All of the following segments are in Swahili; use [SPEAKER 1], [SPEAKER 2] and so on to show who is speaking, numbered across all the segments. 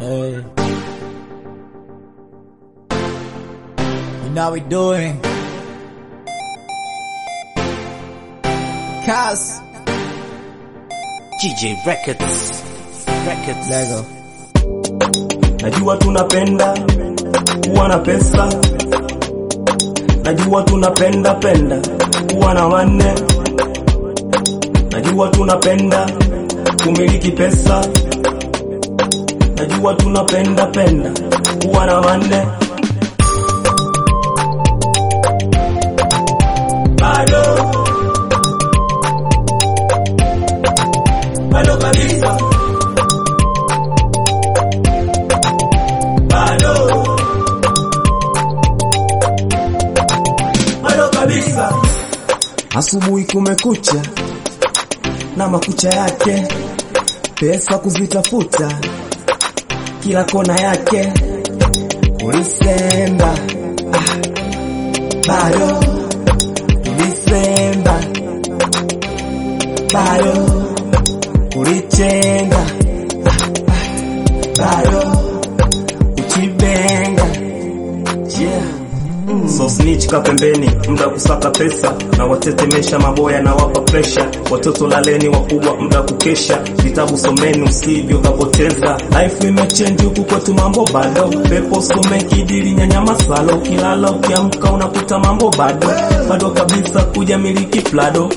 [SPEAKER 1] Hey. You know we doing. Cuz.
[SPEAKER 2] GJ Records. Records.
[SPEAKER 1] Lego.
[SPEAKER 3] Najua tunapenda kuwa na pesa, najua tunapenda penda kuwa na wanne, najua tunapenda kumiliki pesa, najua tunapenda penda kuwa na wanne. Bado bado kabisa bado bado kabisa. Asubuhi kumekucha na makucha yake, pesa kuzitafuta kila kona yake, ulisemba ah, bado ulisemba bado ulichenga ah, ah, bado uchibenga yeah. So snitch ka pembeni, mda kusaka pesa na watetemesha maboya na wapa presha. Watoto laleni, wakubwa mda kukesha, vitabu someni usivyo kapoteza. Life imechange huku kwetu, mambo bado pepo some kidili nyanya masalo, kilala ukiamka unakuta mambo bado bado kabisa, kuja miliki plado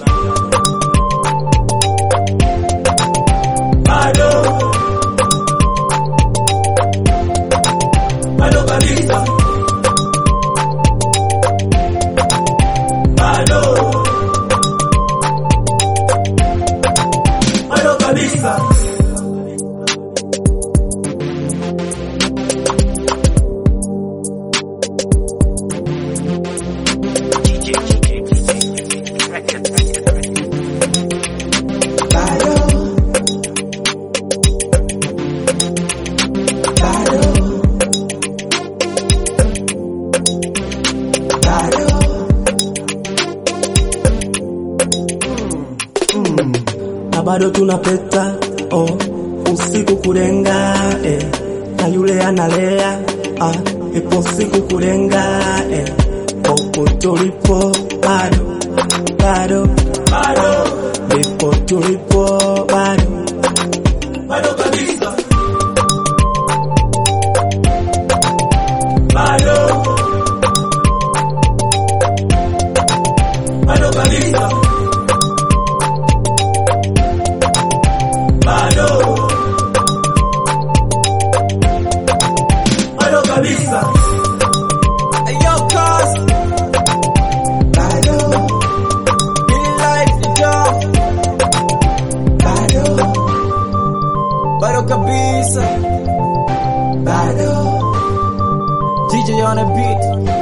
[SPEAKER 3] bado bado kabisa bado bado kabisa
[SPEAKER 2] GJ GJ Records.
[SPEAKER 1] Bado. Bado. Bado.
[SPEAKER 3] na bado tunapeta oh, usiku kulenga eh, na yule analea ah, ipo siku kulenga eh, popo tulipo bado bado bado ndipo tulipo bado bado kabisa bado bado kabisa bado bado kabisa
[SPEAKER 1] Ayo, cuz. Bado. Really like the job. Bado. Bado kabisa. Bado. DJ on a beat.